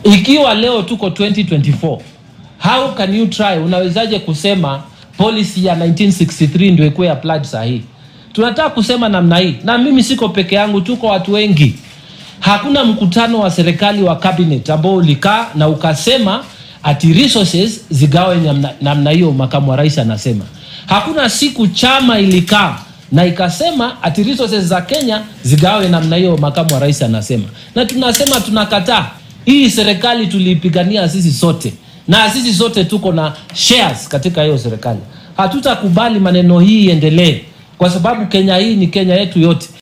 Ikiwa leo tuko 2024, how can you try, unawezaje kusema policy ya 1963 ndio ikuwe applied saa hii? Tunataka kusema namna hii, na mimi siko peke yangu, tuko watu wengi. Hakuna mkutano wa serikali wa cabinet ambao ulikaa na ukasema ati resources zigawe namna- namna hiyo, makamu wa rais anasema. Hakuna siku chama ilikaa na ikasema ati resources za Kenya zigawe namna hiyo, makamu wa rais anasema. Na tunasema tunakataa. Hii serikali tuliipigania sisi sote, na sisi sote tuko na shares katika hiyo serikali. Hatutakubali maneno hii iendelee, kwa sababu Kenya hii ni Kenya yetu yote.